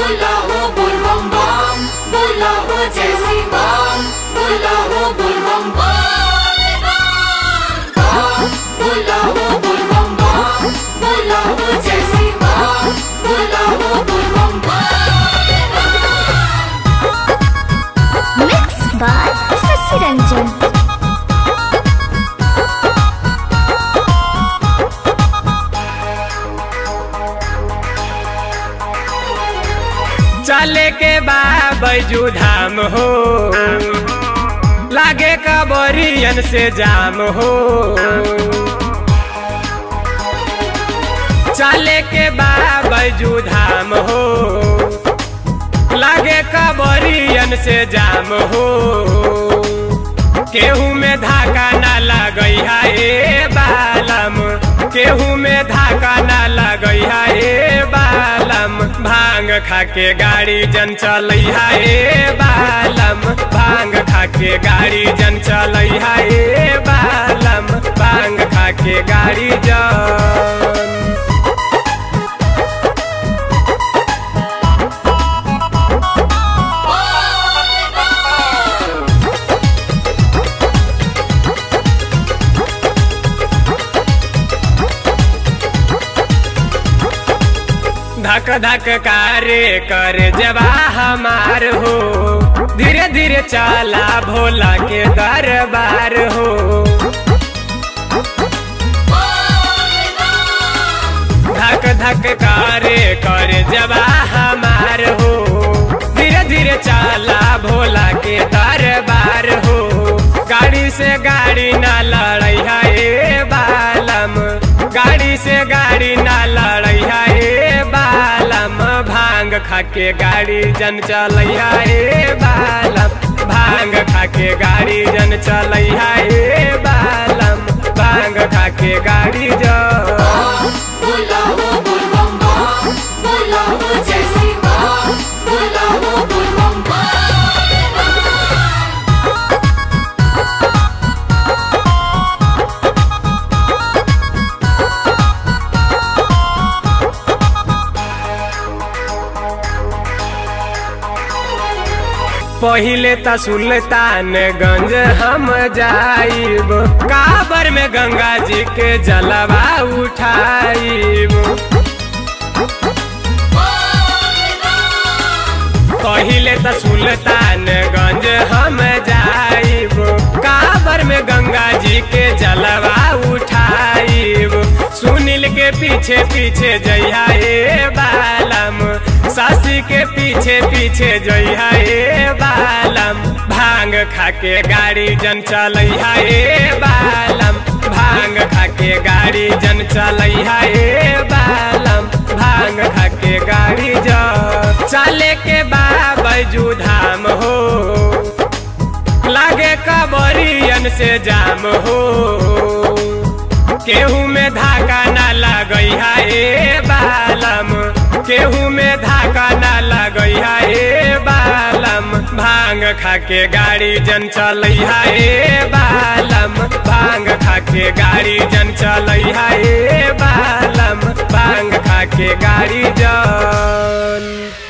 बोला हो बोल बम बम बोला हो जय श्री राम बोला हो बोल बम बम बम बोला हो बोल बम बम बोला हो जय श्री राम बोला हो बोल बम बम मिक्स बाय शशि रंजन चले के बा बैजू धाम हो लागे कबरियन से जाम हो चले के बा बैजू धाम हो लागे कबरियन से जाम हो केहू में धाका ना लगई है ए बालम केहू में धाका ना लगई है ए बालम भांग खा के गाड़ी जन चलई है ए बालम भांग खा के गाड़ी जन चलई है ए बालम भांग खा के गाड़ी जन धक धक कारे कर जबा हमार हो धीरे धीरे चला भोला के दरबार हो धक धक कारे कर जबा हमार हो धीरे धीरे चला भोला के दरबार हो गाड़ी से गाड़ी ना लड़ई है ए बालम गाड़ी से गाड़ी ना लड़ई है ए बालम भांग खा के गाड़ी जन चलई है ए बालम भांग खा के गाड़ी जन चलई है ए बालम भांग खा के गाड़ी जन बोला हो बोल बम बम बोला हो जय श्री राम बोला हो बोल बम बम पहिले त सुल्तानगंज हम जाइब काबर में गंगा जी के जलवा उठाइब पहिले त सुल्तानगंज हम जाइब काबर में गंगा जी के जलवा उठाइब सुनील के पीछे पीछे जइहा ए बालम सासी के पीछे पीछे जइहा ए बालम भांग खा के गाड़ी जन चलैहा ए बालम भांग खा के गाड़ी जन चलैहा ए बालम भांग खा के गाड़ी जन चले के बा बैजू धाम हो लागे कबरियन से जाम हो केहू में धाका ना लगई है ए बालम केहू में धाका ना लगई है ए बालम भांग खा के गाड़ी जन चलई है ए बालम भांग खा के गाड़ी जन चलई है ए बालम भांग खा के गाड़ी जन